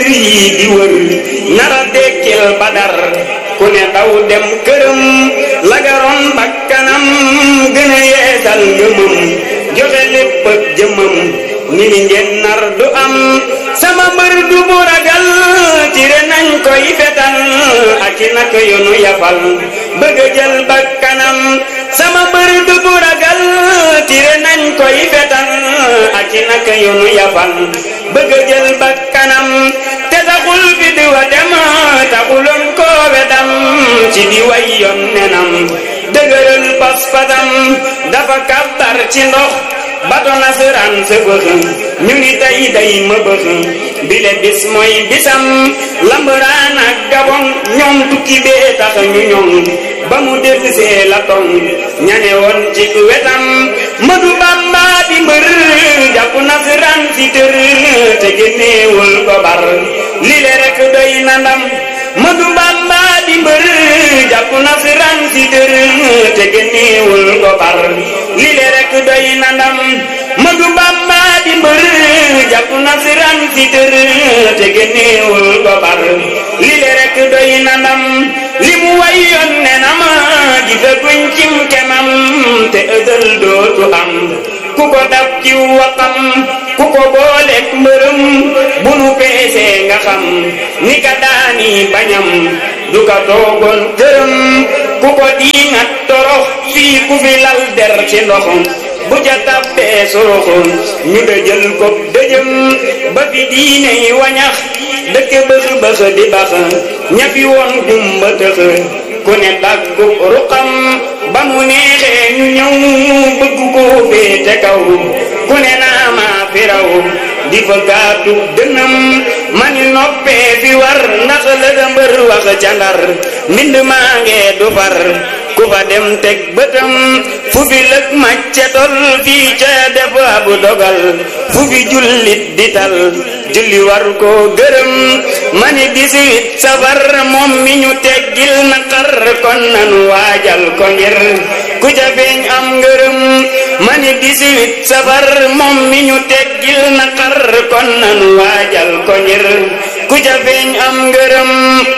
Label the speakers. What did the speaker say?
Speaker 1: mbir yi di wër nara dekkil badar ku ne daw dem këram lagaroon bakkanam gën a yeesal ngëmam joxe lépp ak jëmam ni ni ngeen nar du am sama mbër du bu ragal tire nañ koy betal ak i nak yonu yafal bëgg a jël bakkanam sama mbër du bu ragal tire nañ koy betal ak i nak yonu yafal bëgg a jël bakkanam te taxul fi di wa dem taxuloon koo wedam ci di way yoon nenam dëgëral pas-pasam dafa kàttar ci ndox bato nasaraan sa bëx ñu ngi tey day ma bëx bile bis mooy bisam lambaraan ak gabon ñoom tukki bee tax ñu ñoŋ ba mu dellusee la tong ñane woon ci wetam madu bamba di mbër jàpp nasaraan fi tër te génneewul ko bar lile rek doy na ndam madu bamba di mbër jàpp nasaraan fi tër te génneewul ko bar lile rek doy na ndam madu bamba di mbër jàpp nasaraan fi tër te génneewul ko bar lile rek doy na ndam li mu way yoon ne na ma gisaguñ cim kemam te ëdël dootu am ku ko dab ci waxam ku ko booleek mbërëm bu nu peesee nga xam ni ka daani bañam du ka toogoon këram ku ko diingat torox fii ku fi lal der ci ndoxum bu ca tabbee soroxoon ñu dëjël ko dëjëm ba fi diine yi wañax dëkk bëx bëx di bax ñafi woon gumba tëx ku ne daggu ruqam ba mu neexee ñu ñëw bëgg koo féete kaw ku ne naa maa fi raw di fa gaatu dënam mani noppee fi war ndax la da mbër wax ca ndar mbind maa ngee du far ku fa dem teg bëtam fu fi lëg macce tol fii ca def abu dogal fu fi jullit di tal julli war koo gërëm mani dix-huit safar moom mi ñu teggil naqar kon nanu waajal ko ngir ku ca feeñ am ngërëm mani dix-huit safar moom mi ñu teggil naqar kon nanu waajal ko ngir ku ca feeñ am ngërëm